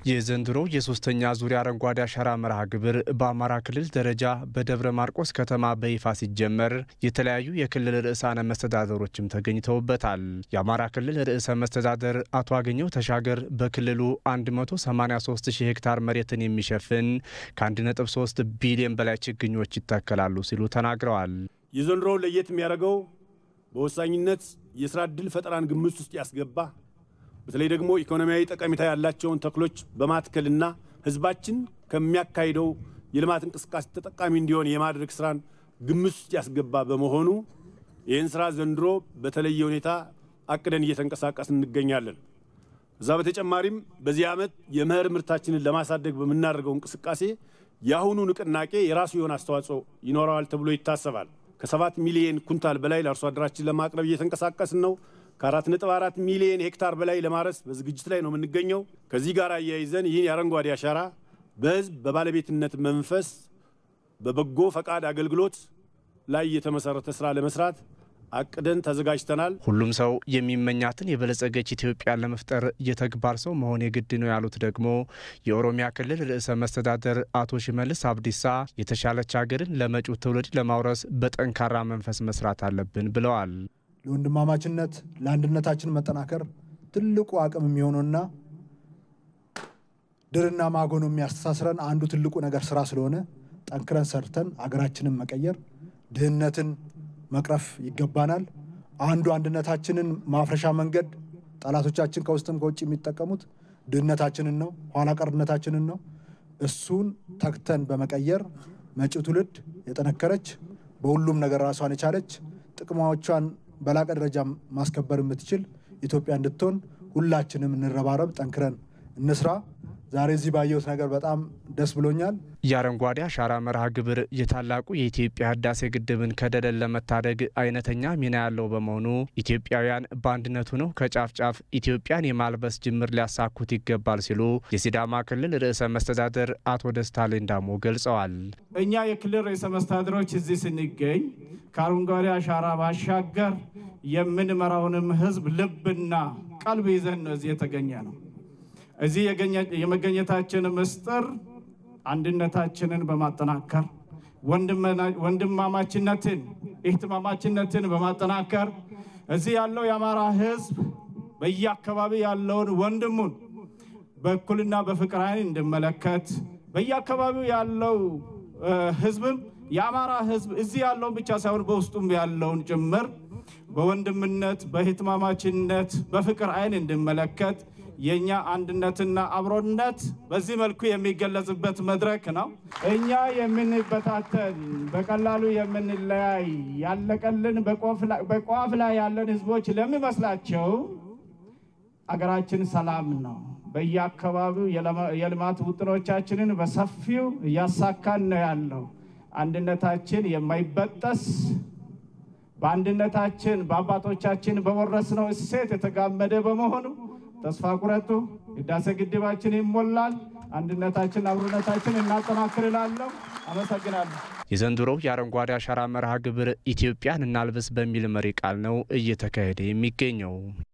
የዘንድሮው የሶስተኛ ዙሪያ አረንጓዴ አሻራ መርሃ ግብር በአማራ ክልል ደረጃ በደብረ ማርቆስ ከተማ በይፋ ሲጀመር የተለያዩ የክልል ርዕሳነ መስተዳደሮችም ተገኝተውበታል። የአማራ ክልል ርዕሰ መስተዳደር አቶ አገኘው ተሻገር በክልሉ 183 ሺህ ሄክታር መሬትን የሚሸፍን ከ1.3 ቢሊዮን በላይ ችግኞች ይተከላሉ ሲሉ ተናግረዋል። የዘንድሮው ለየት የሚያደርገው በወሳኝነት የስራ ዕድል ፈጠራን ግምት ውስጥ ያስገባ በተለይ ደግሞ ኢኮኖሚያዊ ጠቀሜታ ያላቸውን ተክሎች በማትከልና ሕዝባችን ከሚያካሂደው የልማት እንቅስቃሴ ተጠቃሚ እንዲሆን የማድረግ ስራን ግምት ውስጥ ያስገባ በመሆኑ ይህን ስራ ዘንድሮ በተለየ ሁኔታ አቅደን እየተንቀሳቀስን እንገኛለን። እዛ በተጨማሪም በዚህ ዓመት የመኸር ምርታችንን ለማሳደግ በምናደርገው እንቅስቃሴ የአሁኑ ንቅናቄ የራሱ የሆነ አስተዋጽኦ ይኖረዋል ተብሎ ይታሰባል። ከሰባት ሚሊዮን ኩንታል በላይ ለአርሶ አደራችን ለማቅረብ እየተንቀሳቀስን ነው። ከአራት ነጥብ አራት ሚሊዮን ሄክታር በላይ ለማረስ በዝግጅት ላይ ነው የምንገኘው። ከዚህ ጋር አያይዘን ይህን የአረንጓዴ አሻራ በህዝብ በባለቤትነት መንፈስ በበጎ ፈቃድ አገልግሎት ላይ የተመሰረተ ስራ ለመስራት አቅደን ተዘጋጅተናል። ሁሉም ሰው የሚመኛትን የበለጸገች ኢትዮጵያን ለመፍጠር የተግባር ሰው መሆን የግድ ነው ያሉት ደግሞ የኦሮሚያ ክልል ርዕሰ መስተዳደር አቶ ሽመልስ አብዲሳ የተሻለች ሀገርን ለመጪው ትውልድ ለማውረስ በጠንካራ መንፈስ መስራት አለብን ብለዋል። ለወንድማማችነት ለአንድነታችን መጠናከር ትልቁ አቅም የሚሆነውና ድርና ማጎኖ የሚያስተሳስረን አንዱ ትልቁ ነገር ስራ ስለሆነ ጠንክረን ሰርተን አገራችንን መቀየር ድህነትን መቅረፍ ይገባናል። አንዱ አንድነታችንን ማፍረሻ መንገድ ጠላቶቻችን ከውስጥም ከውጭ የሚጠቀሙት ድህነታችንን ነው፣ ኋላ ቀርነታችንን ነው። እሱን ተግተን በመቀየር መጪው ትውልድ የጠነከረች በሁሉም ነገር ራሷን የቻለች ጥቅሞቿን በላቀ ደረጃ ማስከበር የምትችል ኢትዮጵያ እንድትሆን ሁላችንም እንረባረብ፣ ጠንክረን እንስራ። ዛሬ እዚህ ባየሁት ነገር በጣም ደስ ብሎኛል። የአረንጓዴ አሻራ መርሃ ግብር የታላቁ የኢትዮጵያ ህዳሴ ግድብን ከደለል ለመታደግ አይነተኛ ሚና ያለው በመሆኑ ኢትዮጵያውያን በአንድነቱ ነው ከጫፍ ጫፍ ኢትዮጵያን የማልበስ ጅምር ሊያሳኩት ይገባል ሲሉ የሲዳማ ክልል ርዕሰ መስተዳደር አቶ ደስታ ሌዳሞ ገልጸዋል። እኛ የክልል ርዕሰ መስተዳድሮች እዚህ ስንገኝ ከአረንጓዴ አሻራ ባሻገር የምንመራውንም ህዝብ ልብና ቀልብ ይዘን ነው እዚህ የተገኘ ነው። እዚህ የመገኘታችን ምስጢር አንድነታችንን በማጠናከር ወንድማማችነትን፣ እህትማማችነትን በማጠናከር እዚህ ያለው የአማራ ህዝብ በየአካባቢ ያለውን ወንድሙን በእኩልና በፍቅር ዓይን እንዲመለከት በየአካባቢው ያለው ህዝብም የአማራ ህዝብ እዚህ ያለውን ብቻ ሳይሆን በውስጡም ያለውን ጭምር በወንድምነት በህትማማችነት በፍቅር ዓይን እንዲመለከት የእኛ አንድነትና አብሮነት በዚህ መልኩ የሚገለጽበት መድረክ ነው። እኛ የምንበታተን በቀላሉ የምንለያይ ያለቀልን በቋፍ ላይ ያለን ህዝቦች ለሚመስላቸው አገራችን ሰላም ነው። በየአካባቢው የልማት ውጥኖቻችንን በሰፊው እያሳካን ነው ያለው። አንድነታችን የማይበጠስ በአንድነታችን በአባቶቻችን በወረስነው እሴት የተጋመደ በመሆኑ ተስፋ ቁረጡ። ህዳሴ ግድባችን ይሞላል። አንድነታችን፣ አብሮነታችን እናጠናክር እላለሁ። አመሰግናለሁ። የዘንድሮው የአረንጓዴ አሻራ መርሃ ግብር ኢትዮጵያን እናልብስ በሚል መሪ ቃል ነው እየተካሄደ የሚገኘው።